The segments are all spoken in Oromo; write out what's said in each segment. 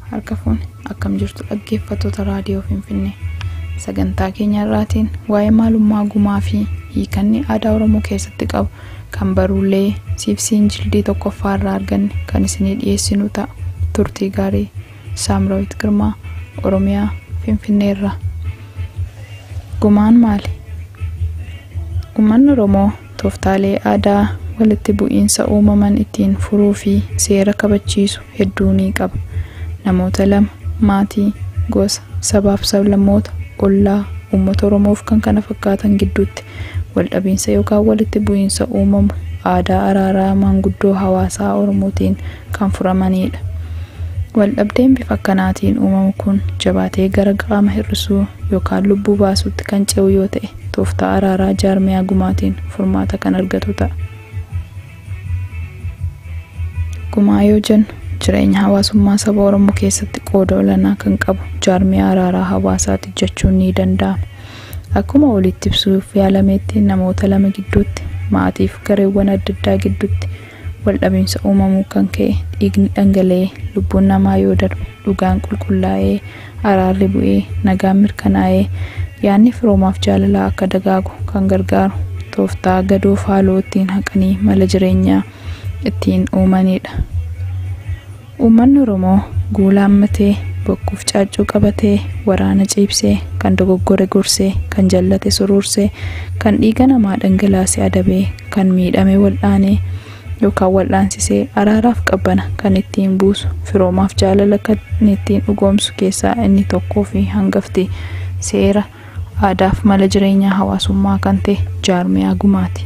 harka fuuni akkam jirtu dhaggeeffattoota raadiyoo finfinnee sagantaa keenya irraatiin waa'ee maalummaa gumaa fi hiikanni aadaa oromoo keessatti qabu kan baruulee siibsiin jildii tokkoffaa irraa arganne kan isinii dhiyeessinu ta'a turtii gaarii saamraawit girmaa oromiyaa finfinnee irraa gumaan maali uummanni oromoo tooftaalee aadaa walitti bu'iinsa uumaman ittiin furuu fi seera kabachiisu hedduu ni qaba namoota lama maatii gosa sabaaf sablammoota ollaa uummata oromoof kan kana fakkaatan gidduutti waldhabiinsa yookaan walitti bu'iinsa uumamu aadaa araaraa maanguddoo hawaasaa oromootiin kan furamanidha waldhabdeen bifa akkanaatiin uumamu kun jabaatee gara qaama hir'isuu yookaan lubbuu baasuutti kan ce'u yoo ta'e tooftaa araaraa jaarmiyaa gumaatiin furmaata kan argatu ta'a. gumaa yoo jennu jireenya hawaasummaa saba oromoo keessatti qooda olaanaa kan qabu jaarmiyaa araaraa hawaasaati jechuun ni danda'ama akkuma olitti ibsuuf yaalameetti namoota lama gidduutti maatiif gareewwan adda addaa gidduutti waldhabiinsa uumamuu kan ka'e dhiigni dhangala'ee lubbuun namaa yoo darbe dhugaan qulqullaa'ee araarri bu'ee nagaan mirkanaa'ee yaadni firoomaaf jaalalaa akka dagaagu kan gargaaru tooftaa gadoof haaloo ittiin haqanii mala jireenyaa ittiin uumanidha. Uummanni Oromoo guulaammatee bokkuuf caaccuu qabatee waraana ciibsee kan dogoggore gorsee kan jallate suruursee kan dhiiga namaa dhangalaasee adabee kan miidhame wal'aanee yookaan wal'aansisee araaraaf qabbana kan ittiin buusu firoomaaf jaalala kan ittiin dhugoomsu keessaa inni tokkoo fi hangafti seera aadaaf mala jireenyaa hawaasummaa kan ta'e jaarmiyaa gumaati.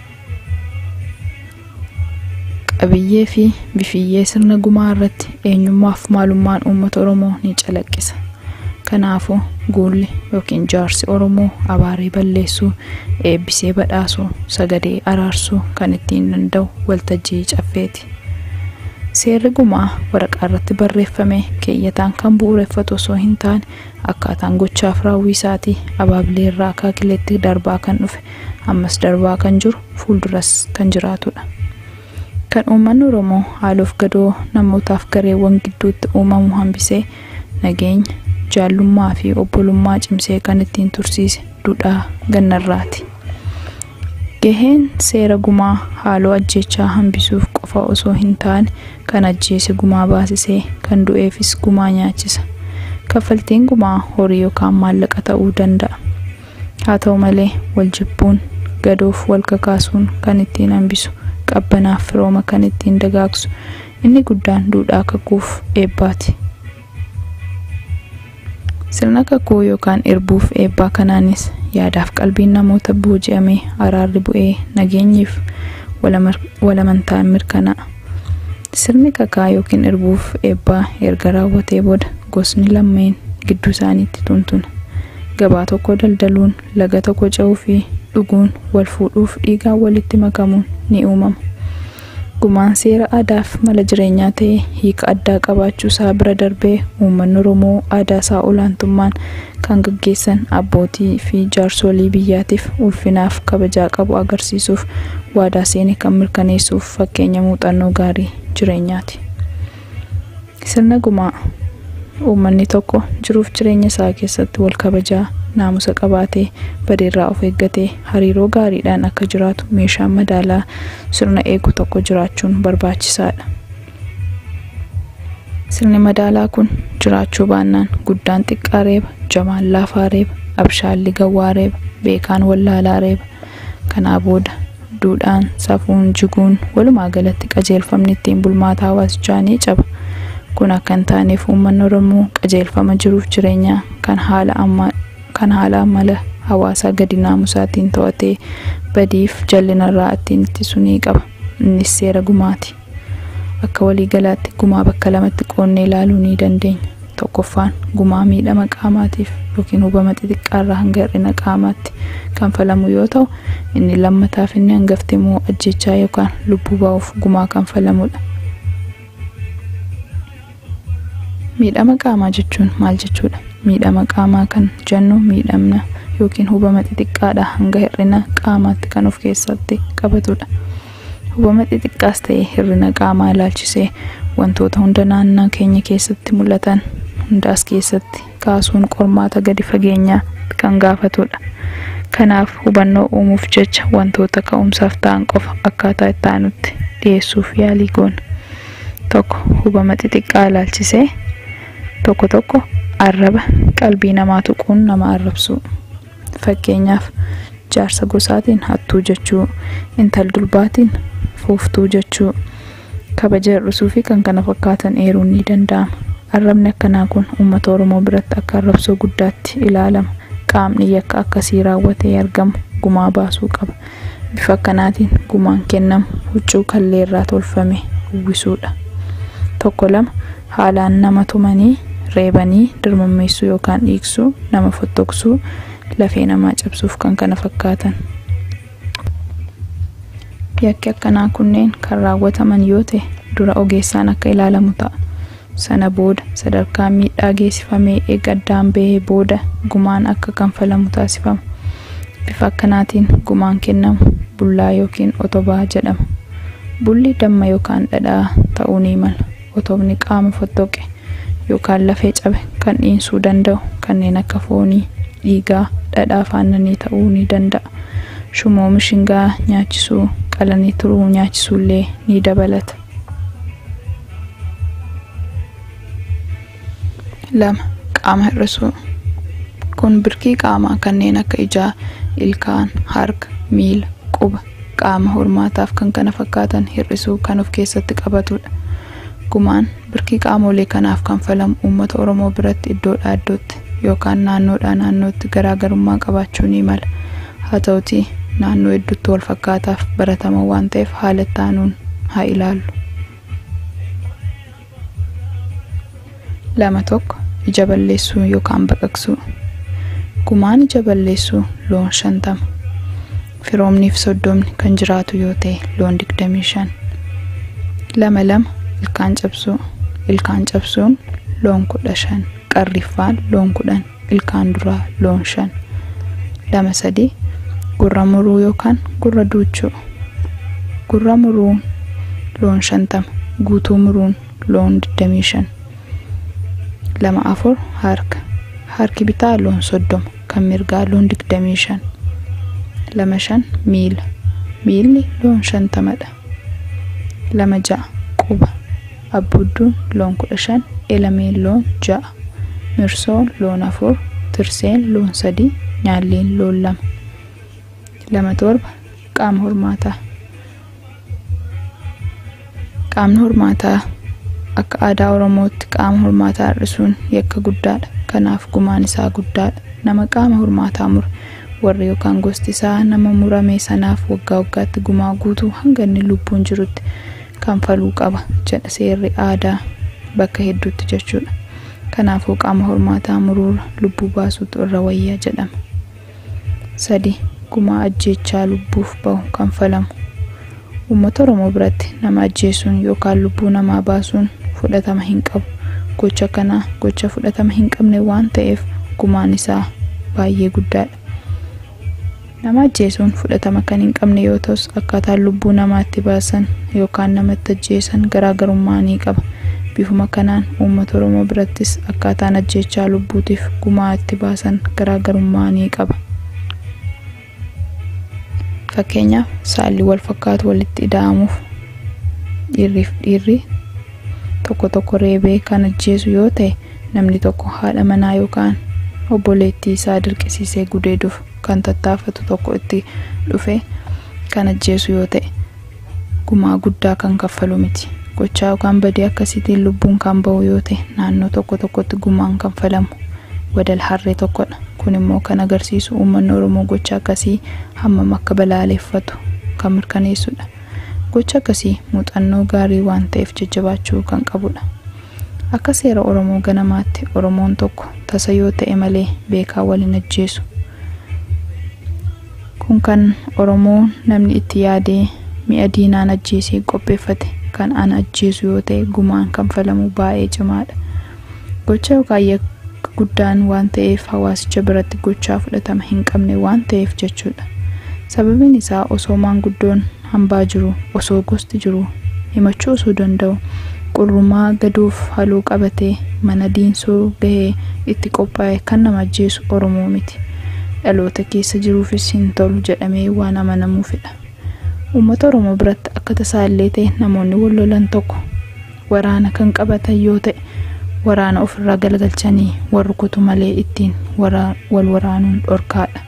qabiyyee fi bifiyyee sirna gumaa irratti eenyummaaf maalummaan uummata oromoo ni calaqqisa kanaafuu guulli yookiin jaarsi oromoo abaaree balleessuu eebbisee badhaasuu sagadee araarsuu kan ittiin danda'u waltajjii caffeeti seerri gumaa waraqaa irratti barreeffame keeyyataan kan bu'uureffatu osoo hin taane akkaataan gochaaf raawwii isaatii abaabilee irraa akaakileetti darbaa kan dhufe ammas darbaa kan jiru fuulduras kan jiraatudha. kan uummanni oromoo haaloof gadoo namootaaf gareewwan gidduutti uumamu hambisee nageenya jaallummaa fi obbolummaa cimsee kan ittiin tursiise duudhaa gannarraati. Gaheen seera gumaa haaloo ajjechaa hambisuuf qofa osoo hin taane kan ajjeese gumaa baasisee kan du'eefis gumaa nyaachisa. Kaffaltiin gumaa horii yookaan maallaqa ta'uu danda'a. Haa ta'u malee wal jibbuun gadoof wal kakaasuun kan ittiin hambisu. qabbanaaf firooma kan ittiin dagaagsu inni guddaan duudhaa kakuuf eebbaati. Sirna kakuu yookaan irbuuf eebbaa kanaanis yaadaaf qalbiin namoota booji'amee araarri bu'ee nageenyiif walamantaan mirkanaa'a. Sirni kakaa yookiin irbuuf eebbaa erga raawwatee booda gosni lammeen gidduu isaaniitti tuntuna. Gabaa tokko daldaluun laga tokko ce'uu fi dhuguun wal fuudhuuf dhiigaan walitti makamuun ni uumama. Gumaan seera aadaaf mala jireenyaa ta'ee hiika addaa qabaachuu isaa bira darbee uummanni Oromoo aadaa isaa olaantummaan kan gaggeessan abbootii fi jaarsolii biyyaatiif ulfinaaf kabajaa qabu agarsiisuuf waadaa seene kan mirkaneessuuf fakkeenya muuxannoo gaarii jireenyaati. Sirna gumaa uummanni tokko jiruuf jireenya isaa keessatti wal kabajaa naamusa qabaatee badeerraa of eeggatee hariiroo gaariidhaan akka jiraatu meeshaan madaalaa sirna eegu tokko jiraachuun barbaachisaadha. Sirni madaalaa kun jiraachuu baannaan guddaan xiqqaa reeba, jamaan laafaa reeba, abshaalli gawwaa reeba, beekaan wallaalaa reeba. Kanaa booda duudhaan safuun jiguun walumaa galatti qajeelfamni ittiin bulmaata hawaasichaa ni caba. Kun akka hin taaneef uummanni Oromoo qajeelfama jiruuf jireenyaa kan haala ammaa kan haala amala hawaasaa gadi naamusaatiin to'atee badiif jallinarraa ittiin ittisu ni qaba. Innis seera gumaati. Akka waliigalaatti gumaa bakka lamatti qoonnee ilaaluu ni dandeenya. Tokkoffaan gumaa miidhama qaamaatiif yookiin hubama xixiqqaarraa hanga hir'ina qaamaatti kan falamu yoo ta'u, inni lammataaf inni hangafti immoo ajjechaa yookaan lubbuu ba'uuf gumaa kan falamudha. Miidhama qaamaa jechuun maal jechuudha? Miidhama qaamaa kan jennu miidhamna yookiin hubama xixiqqaadha hanga hir'ina qaamaatti kan of keessatti qabatudha. Hubama xixiqqaas ta'e hir'ina qaamaa ilaalchisee wantoota hunda naannaa keenya keessatti mul'atan hundaas keessatti kaasuun qormaata gadi fageenyaa kan gaafatudha. Kanaaf hubannoo uumuuf jecha wantoota ka'umsaaf ta'an qofa akkaataa itti aanutti dhiyeessuuf yaalii goona. Tokko hubama xixiqqaa ilaalchisee tokko tokko arraba qalbii namaa tuquun nama arrabsu. Fakkeenyaaf jaarsa gosaatiin hattuu jechuu, intal durbaatiin fuuftuu jechuu, kabaja hir'isuu fi kan kana fakkaatan eeruun ni danda'ama. Arrabni akkanaa kun uummata Oromoo biratti akka arrabsoo guddaatti ilaalama. Qaamni yakka akkasii raawwatee argamu gumaa baasuu qaba. Bifa akkanaatiin gumaan kennamu huccuu kallee irraa tolfame uwwisuudha. Tokko lama haalaan nama tumanii reebanii dirmammeessuu yookaan dhiiksuu nama fottoqsuu lafee namaa cabsuuf kan kana fakkaatan. Yakki akkanaa kunneen kan raawwataman yoo ta'e dura ogeessaan akka ilaalamu ta'a. Sana booda sadarkaa miidhaa geessifamee eega addaan bahee booda gumaan akka kanfalamu taasifama. Bifa akkanaatiin gumaan kennamu bullaa yookiin otobaa jedhama. Bulli damma yookaan dhadhaa ta'uu ni mala. Otobni qaama fottoqe yookaan lafee cabe kan dhiinsuu danda'u kanneen akka foonii, dhiigaa, dhadhaa faannanii ta'uu ni danda'a. Shumoo mishingaa nyaachisuu, qalanii turuu nyaachisuullee ni dabalata. lama qaama hir'isuu kun birkii qaamaa kanneen akka ijaa ilkaan harka miila quba qaama hormaataaf kan kana fakkaatan hir'isuu kan of keessatti qabatudha gumaan birkii qaamolee kanaaf kanfalamu uummata oromoo biratti iddoodhaa iddootti yookaan naannoodhaa naannootti garaagarummaa qabaachuu ni mala haa ta'utii naannoo hedduutti wal fakkaataaf baratamaa waan ta'eef haala itti aanuun haa ilaallu. lama tokko ija balleessuu yookaan baqaqsuu gumaan ija balleessuu loon shantama firoomniif soddomni kan jiraatu yoo ta'e loon digdamii shan lama lama ilkaan cabsuu ilkaan cabsuun loon kudha shan qarriffaan loon kudhan ilkaan duraa loon shan lama sadii gurra muruu yookaan gurra duuchuu gurra muruun loon shantama guutuu muruun loon digdamii shan lama afur harka harki bitaa loon soddoma kan mirgaa loon digdamii shan lama shan miila miilli loon shantamadha lama ja'a quba abbuudduun loon kudha shan elameen loon ja'a mirsoon loon afur tirseen loon sadii nyaalleen loon lama lama torba qaama hormaataa qaamni hormaataa akka aadaa oromootti qaama hormaataa hir'isuun yakka guddaadha kanaaf gumaan isaa guddaadha nama qaama hormaataa mure warri yookaan gosti isaa nama murame sanaaf waggaa waggaatti gumaa guutuu hanga inni lubbuun jirutti kanfaluu qaba jedha seerri aadaa bakka hedduutti jechuudha kanaafuu qaama hormaataa muruurra lubbuu baasuutu irra wayyaa jedhama sadi gumaa ajjeechaa lubbuuf bahu kanfalamu uummata oromoo biratti nama ajjeesuun yookaan lubbuu namaa baasuun fudhatama hin qabu gocha kanaa gocha fudhatama hin qabne waan ta'eef gumaan isaa baay'ee guddaadha nama ajjeesuun fudhatama kan hin qabne yoo ta'us akkaataan lubbuu namaatti baasan yookaan namatti ajjeesan garaagarummaa ni qaba bifuma kanaan uummata oromoo birattis akkaataan ajjeechaa lubbuutiif gumaa itti baasan garaagarummaa ni qaba fakkeenyaaf saalli wal fakkaatu walitti ida'amuuf dhiirriif dhiirri tokko tokko reebee kan ajjeesu yoo ta'e namni tokko haadha manaa yookaan obboleettii isaa dirqisiisee gudeeduuf kan tattaafatu tokko itti dhufe kan ajjeesu yoo ta'e gumaa guddaa kan kaffalu miti gochaa yookaan badii akkasiitiin lubbuun kan ba'u yoo ta'e naannoo tokko tokkotti gumaan kanfalamu wadal harree tokkodha kun immoo kan agarsiisu uummanni oromoo gocha akkasii hammam akka balaaleffatu kan mirkaneessudha gocha akkasii muuxannoo gaarii waan ta'eef jajjabaachuu kan qabudha akka seera oromoo ganamaatti oromoon tokko tasa yoo ta'e malee beekaa waliin ajjeesu kun kan oromoo namni itti yaadee mi'a diinaan ajjeesee qopheeffate kan ana ajjeesu yoo ta'e gumaan kanfalamu baay'ee cimaadha gocha yookaan yakka guddaan waan ta'eef hawaasicha biratti gochaa fudhatama hin qabne waan ta'eef jechuudha sababiin isaa osoo maanguddoon hambaa jiru osoo gosti jiru himachuu osoo danda'u qurrumaa gaduuf haluu qabatee mana diinsoo gahee itti qophaa'e kan nama ajjeesu oromoo miti dhaloota keessa jiruufis hin tolu jedhamee waan amanamuufidha uummata oromoo biratti akka tasaallee ta'e namoonni wal lolan tokko waraana kan qabatan yoo ta'e waraana ofirraa galagalchanii wal rukutu malee ittiin wal waraanuun dhorkaadha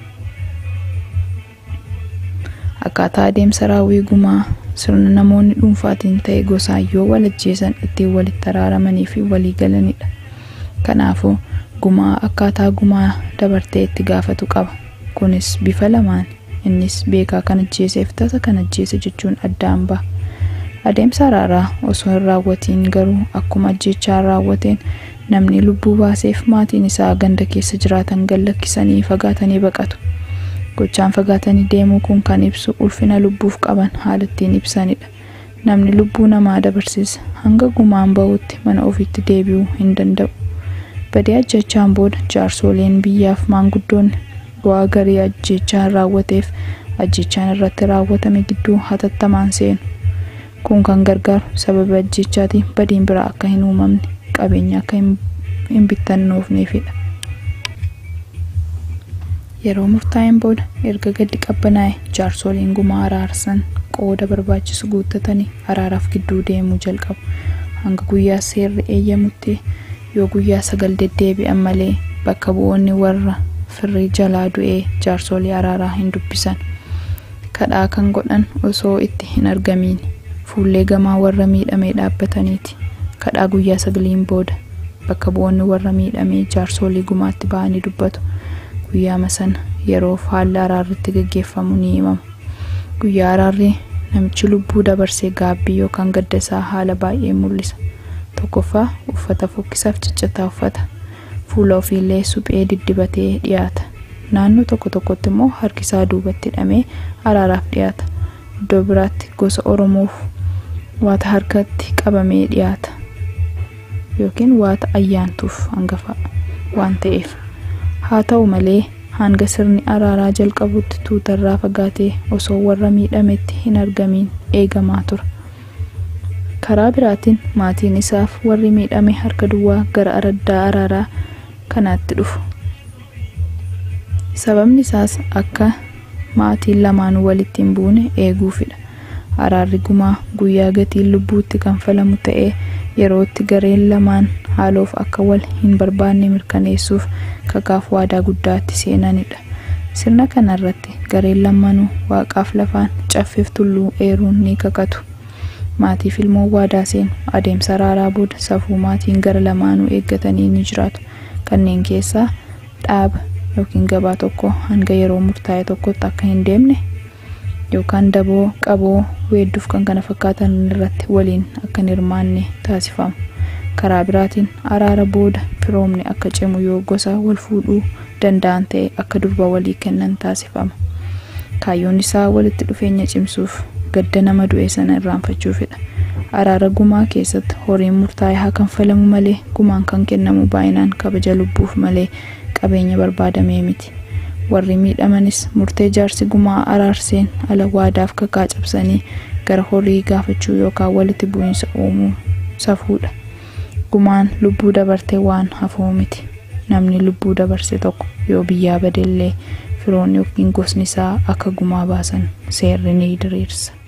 akkaataa adeemsa raawwii gumaa sirna namoonni dhuunfaatiin ta'e gosaan yoo wal ajjeesan ittiin walitti araaramanii fi walii galanidha kanaafuu gumaa akkaataa gumaa dabartee itti gaafatu qaba kunis bifa lamaan innis beekaa kan ajjeeseef tasa kan ajjeese jechuun addaan ba'a adeemsa araaraa osoo hin raawwatiin garuu akkuma ajjechaa raawwateen namni lubbuu baaseef maatiin isaa ganda keessa jiraatan gallakkisanii fagaatanii baqatu gochaan fagaatanii deemuu kun kan ibsu ulfina lubbuuf qaban haala ittiin ibsanidha namni lubbuu namaa dabarsiisa hanga gumaan ba'utti mana ofiitti deebi'uu hin danda'u badii ajjechaan booda jaarsoleen biyyaaf maanguddoonni bu'aa garii ajjechaan raawwateef ajjechaan irratti raawwatame gidduu hatattamaan seenu kun kan gargaaru sababa ajjechaatiin badiin biraa akka hin uumamne qabeenya akka hin bittannoofneefidha. Yeroo murtaa'een booda erga gaddi qabbanaa'e jaarsoliin gumaa araarsan qooda barbaachisu guuttatanii araaraaf gidduu deemuu jalqabu. Hanga guyyaa seerri eeyyamutti yoo guyyaa sagal deddeebi'an malee bakka bu'oonni warra firrii jalaa du'ee jaarsolii araaraa hin dubbisan. Kadhaa kan godhan osoo itti hin argamiin fuullee gamaa warra miidhamee dhaabbataniiti. Kadhaa guyyaa sagaliin booda bakka bu'oonni warra miidhamee jaarsolii gumaatti ba'anii dubbatu. guyyaama sana yeroof haalli araarritti gaggeeffamu ni himama guyyaa araarrii namichi lubbuu dabarsee gaabbii yookaan gadda isaa haala baay'ee mul'isa tokkoffaa uffata fokkisaaf ciccitaa uffata fuula ofiillee suphee diddibatee dhiyaata naannoo tokko tokkotti immoo harkisaa duubatti hidhamee araaraaf dhiyaata iddoo biraatti gosa oromoof waata harkatti qabamee dhiyaata yookiin waata ayyaantuuf hangafa waan ta'eef haa ta'u malee hanga sirni araaraa jalqabutti tuutarraa fagaatee osoo warra miidhametti hin argamiin eegamaa tura. Karaa biraatiin maatiin isaaf warri miidhame harka duwwaa gara araddaa araaraa kanaatti dhufu. Sababni isaas akka maatiin lamaan walitti hin buune eeguufidha. Araarri gumaa guyyaa gatiin lubbuutti kanfalamu ta'ee yerootti gareen lamaan haaloof akka wal hin barbaanne mirkaneessuuf kakaaf waadaa guddaatti seenanidha. Sirna kanarratti gareen lamaanuu waaqaaf lafaan caffeef tulluu eeruun ni kakatu. Maatiif ilmoo waadaa seenu adeemsa araaraa booda safuu maatiin gara lamaanuu eeggatanii ni jiraatu. Kanneen keessaa dhaaba yookiin gabaa tokko hanga yeroo murtaa'e tokkotti akka hin deemne yookaan daboo qaboo weedduuf kan kana fakkaatan irratti waliin akka hin hirmaanne taasifamu. karaa biraatiin araara booda firoomni akka cimu yoo gosa wal fuudhuu danda'an ta'e akka durba walii kennan taasifama. Kaayyoon isaa walitti dhufeenya cimsuuf gadda nama du'e sana irraanfachuufidha. Araara gumaa keessatti horiin murtaa'e haa kanfalamu malee gumaan kan kennamu baay'inaan kabaja lubbuuf malee qabeenya barbaadamee miti. Warri miidhamanis murtee jaarsi gumaa araarseen ala waadaaf kakaa cabsanii gara horii gaafachuu yookaan walitti bu'iinsa uumuu safuudha. gumaan lubbuu dabarte waan hafuu miti namni lubbuu dabarse tokko yoo biyyaa badellee firoonni yookiin gosni isaa akka gumaa baasan seerri ni diriirsa.